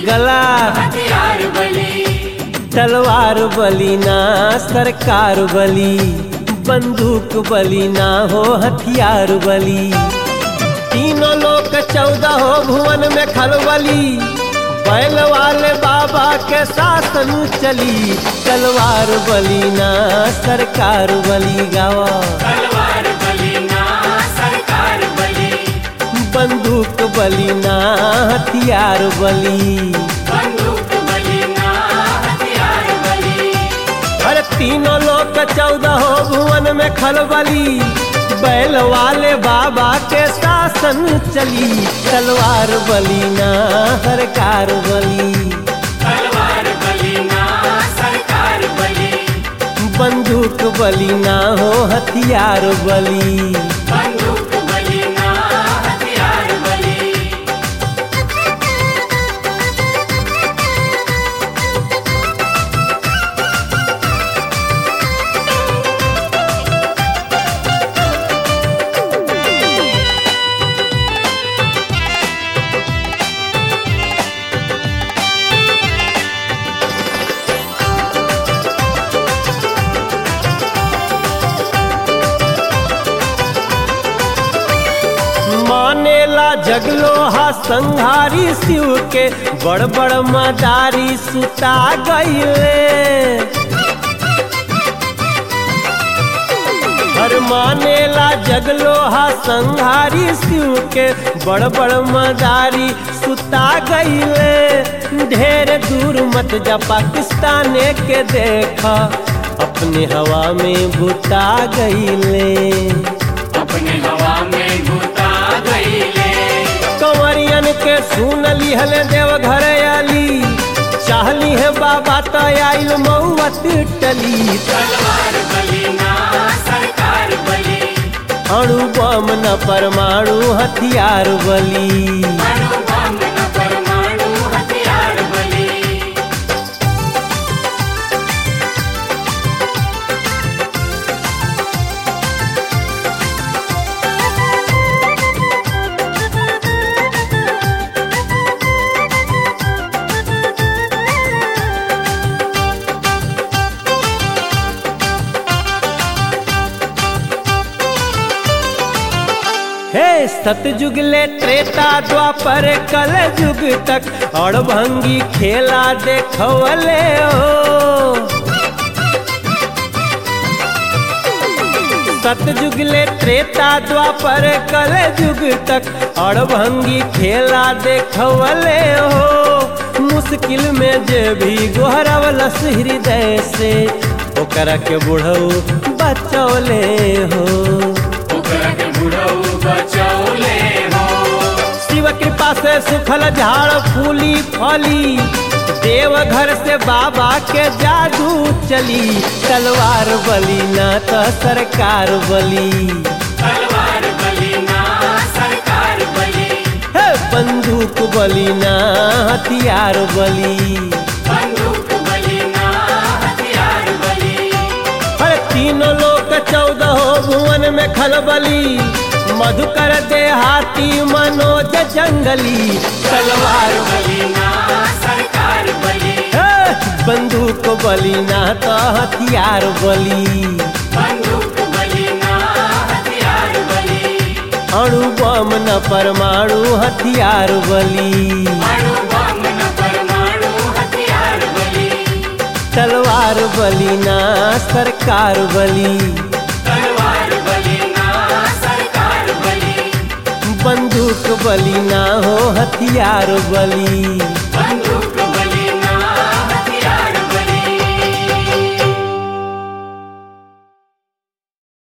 गला हथियार बली तलवार बली ना सरकार बली बंदूक बली ना हो हथियार बली तीनों लोग चौदह हो भुवन में खलबली बैल वाले बाबा के शासन चली तलवार बली ना सरकार बली गावा तलवार बली ना सरकार बली बंदूक बली ना हथियार बली बंदूक बली ना हथियार बली अरे तीनों लोग चौदह हो भुवन में खलबली बैल वाले बाबा के शासन चली तलवार बली ना सरकार बली तलवार बली ना सरकार बली बंदूक बली ना हो हथियार बली बंदूक बली ना हथियार बली मानेला जगलोहा संहारी शिव के बड़ बड़ मदारी सुता गईले हर मानेला जगलोहा संहारी शिव के बड़ बड़ मदारी सुता गईले ढेर दूर मत जा पाकिस्तान के देखा अपने हवा में बुता गईले अपने हवा में घुता गईले कंवरियन के सुन लिहल देव घर आली चाहली है बाबा तो आइल मऊवत टली तलवार बली ना सरकार बली अणु बम न परमाणु हथियार बली अणु बम न परमाणु हथियार बली हे सतयुग ले त्रेता द्वापर कल युग तक और भंगी खेला देखवले हो सतयुग ले त्रेता द्वापर कल युग तक और भंगी खेला देखवले हो मुश्किल में जे भी गोहरवलस हृदय से ओकरा के बुढ़ऊ बचौले हो ओकरा के बुढ़ऊ बचौले हो शिव कृपा से सुखल झाड़ फूली फली देव घर से बाबा के जादू चली तलवार बली ना तो सरकार बली तलवार बली ना सरकार बली हे बंदूक बली ना हथियार बली बंदूक बली ना हथियार बली हर तीनों लोग चौदह भुवन में खलबली मधुकर देहाती मनोज जंगली तलवार बली ना सरकार बली हे, बंदूक बली ना तो हथियार बली बंदूक बली ना हथियार बली अणु बम न परमाणु हथियार बली अणु बम न परमाणु हथियार बली तलवार बली ना सरकार बली तलवार बली ना सरकार बली बंदूक बली ना हो हथियार बली बंदूक